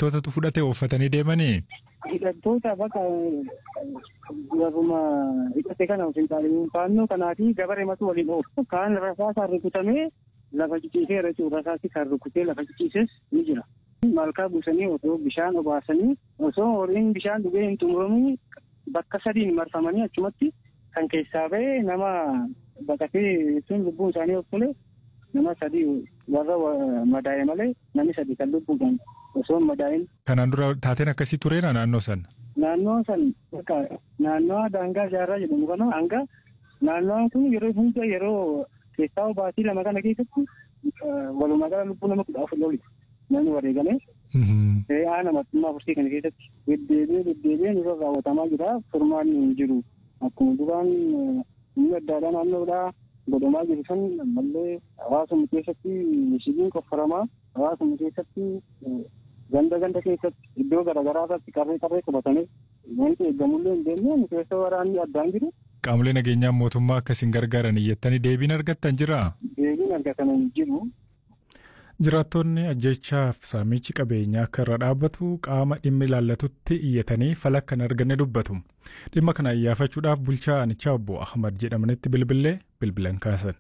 hidhattootatu fudhate uffatanii deemanii. Hidhattoota bakka warruma hidhate kana ofiin taa'anii faannoo kanaa fi gabaree matuu waliin oofu. Kaan rasaasaan rukutamee lafa ciciisee irra jiru rasaasi kan rukutee lafa ciciises ni jira. Malkaa buusanii osoo bishaan obaasanii osoo horiin bishaan dhugee hin xumuramin bakka sadiin marfamanii achumatti kan keessaa ba'e nama baqatee sun lubbuun isaanii of tole nama sadii warra madaa'e malee namni sadii kan lubbuudhaan osoo hin madaa'in. Kanaan dura taateen akkasii tureena naannoo san. Naannoo san bakka naannoo daangaa jaarraa jedhamu kana hanga naannoon kun yeroo hunda yeroo keessaa baatii lama kana keessatti walumaa gala lubbuu nama kudha afur loli namni wareegame. Re'aa namattummaa fursii kana keessatti deddeebi'ee deddeebi'ee nurra raawwatamaa jira furmaan hin jiru. Akkuma duraan humna addaadhaa naannoodhaa godhamaa jiru san ammallee hawaasuma keessatti mishigiin qoffaramaa hawaasuma keessatti ganda ganda keessatti iddoo garaagaraa irratti qarree qarree qabatanii wanti eegamullee hin deemne keessa waraanni addaan jiru. Qaamolee nageenyaa mootummaa akkasiin gargaaran iyyattanii deebiin argattan jiraa? Deebiin argatan hin jiru. Jiraattonni ajjechaaf saamichi qabeenyaa akka irra dhaabbatu qaama dhimmi ilaallatutti iyyatanii fala kan arganne dubbatu. Dhimma kana iyyaafachuudhaaf bulchaa aanichaa obbo Ahmad jedhamanitti bilbilee bilbilan kaasan.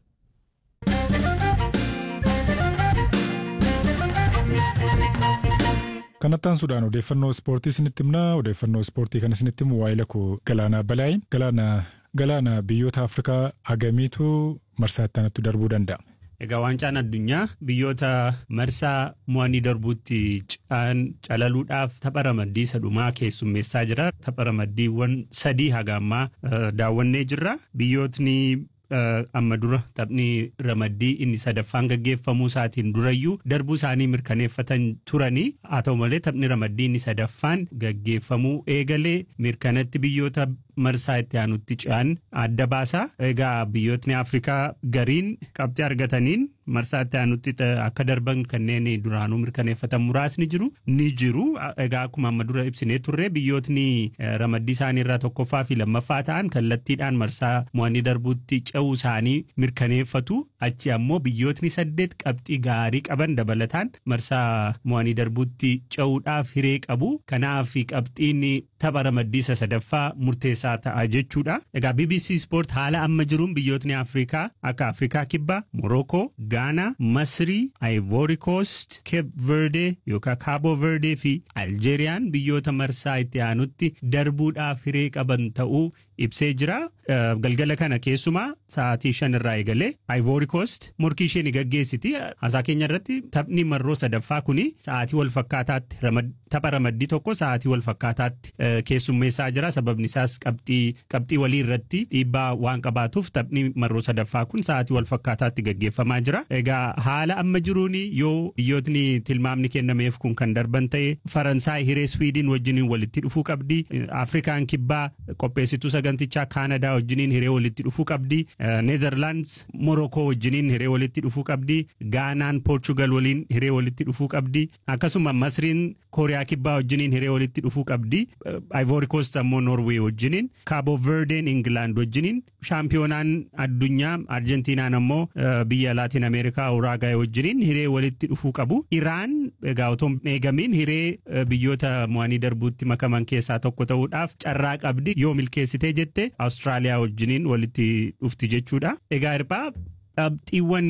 Kanattaan Sudaan odeeffannoo ispoortii isinitti himna. Odeeffannoo ispoortii kan isinitti himu waa'ee lakkoo Galaanaa Balaayin. Galaana Galaana biyyoota Afrikaa hagamiitu marsaa itti darbuu danda'a? Egaa waancaan addunyaa biyyoota marsaa mo'anii darbuutti calaluudhaaf tapha ramaddii sadhumaa keessummeessaa jira. Tapha ramaddiiwwan sadii haga ammaa daawwannee jirra. Biyyootni amma dura taphni ramaddii inni sadaffaan gaggeeffamuu isaatiin durayyuu darbuu isaanii mirkaneeffatan turanii haa ta'u malee taphni ramaddii inni sadaffaan gaggeeffamuu eegalee mirkanatti biyyoota marsaa itti aanutti ce'an adda baasaa. Egaa biyyootni Afrikaa gariin qabxii argataniin marsaa itti aanutti akka darban kanneen duraanuu mirkaneeffatan muraasni jiru ni jiru. Egaa akkuma amma dura ibsinee turre biyyootni ramaddii isaanii irraa tokkoffaa fi lammaffaa ta'an kallattiidhaan marsaa mo'anii darbuutti ce'uu isaanii mirkaneeffatu. Achi ammoo biyyootni saddeet qabxii gaarii qaban dabalataan marsaa mo'anii darbuutti ce'uudhaaf hiree qabu. Kanaaf qabxiin tapha ramaddii isa sadaffaa murteessaa ta'a jechuudha. Egaa BBC Sport haala amma jiruun biyyootni Afrikaa akka Afrikaa Kibbaa, Morocco, Ghana, Masrii, Ivory Coast, Cape Verde yookaan Cabo Verde fi Aljeeriyaan biyyoota marsaa itti aanutti darbuudhaaf hiree qaban ta'uu ibsee jira. Galgala kana keessumaa sa'aatii shan irraa eegalee Ivory Coast morkii ishee ni gaggeessiti. Haasaa keenya irratti taphni marroo sadaffaa kuni sa'aatii wal fakkaataatti tapha ramaddii tokko sa'aatii wal fakkaataatti keessummeessaa jira. Sababni isaas qabxii qabxii walii irratti dhiibbaa waan qabaatuuf taphni marroo sadaffaa kun sa'aatii wal fakkaataatti gaggeeffamaa jira. Egaa haala amma jiruun yoo biyyootni tilmaamni kennameef kun kan darban ta'e Faransaay hiree Swiidin wajjiniin walitti dhufuu qabdi. Afrikaan kibbaa qopheessituu sagantichaa Kaanadaa wajjiniin hiree walitti dhufuu qabdi. Neezerlaands Morokoo wajjiniin hiree walitti dhufuu qabdi. Gaanaan Poorchugal waliin hiree walitti dhufuu qabdi. Akkasuma Masriin Kooriyaa kibbaa wajjiniin hiree walitti dhufuu qabdi. Ivory Coast ammoo Norway wajjiniin. Cabo Verdeen England wajjiniin. Shaampiyoonaan addunyaa Arjentiinaan ammoo biyya Laatiin Ameerikaa Uraagaay wajjiniin hiree walitti dhufuu qabu. Iraan egaa otoo eegamiin hiree biyyoota mo'anii darbuutti makaman keessaa tokko ta'uudhaaf carraa qabdi. Yoo milkeessitee jette Awustiraaliyaa wajjiniin walitti dhufti jechuudha. Egaa hirphaa qabxiiwwan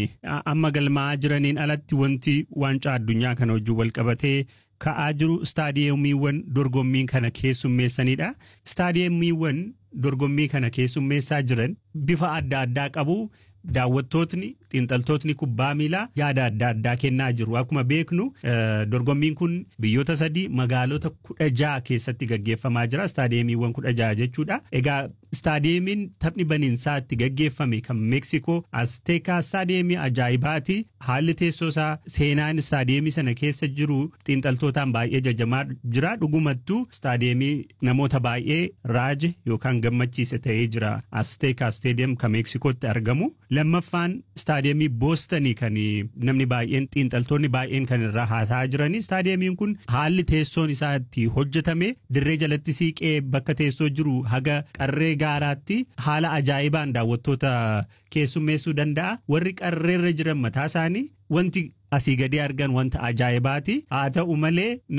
amma galmaa'aa jiraniin alatti wanti waancaa addunyaa kana wajjin wal qabatee ka'aa jiru istaadiyeemiiwwan dorgommii kana keessummeessanidha. Istaadiyeemiiwwan dorgommii kana keessummeessaa jiran bifa adda addaa qabu. Daawwattootni xiinxaltootni kubbaa miilaa yaada adda addaa kennaa jiru. Akkuma beeknu dorgommiin kun biyyoota sadii magaalota kudha jaha keessatti gaggeeffamaa jira. Istaadiyeemiiwwan kudha jaha jechuudha. Egaa istaadiyeemiin taphni baniinsaa itti gaggeeffame kan Meeksikoo Asteekaa istaadiyeemii ajaa'ibaati. Haalli teessoo isaa seenaan istaadiyeemii sana keessa jiru xiinxaltootaan baay'ee jajamaa jira. Dhugumattuu istaadiyeemii namoota baay'ee raaje yookaan gammachiise ta'ee jira. Asteekaa istaadiyeem kan Meeksikootti argamu. lammaffaan istaadiyeemii boostanii kan namni baay'een xiinxaltoonni baay'een kan irraa haasa'aa jiranii istaadiyeemiin kun haalli teessoon isaa itti hojjetame dirree jalatti siiqee bakka teessoo jiru haga qarree gaaraatti haala ajaa'ibaan daawwattoota keessummeessuu danda'a warri qarreerra jiran mataa isaanii wanti asii gadi argan wanta ajaa'ibaati haa ta'u malee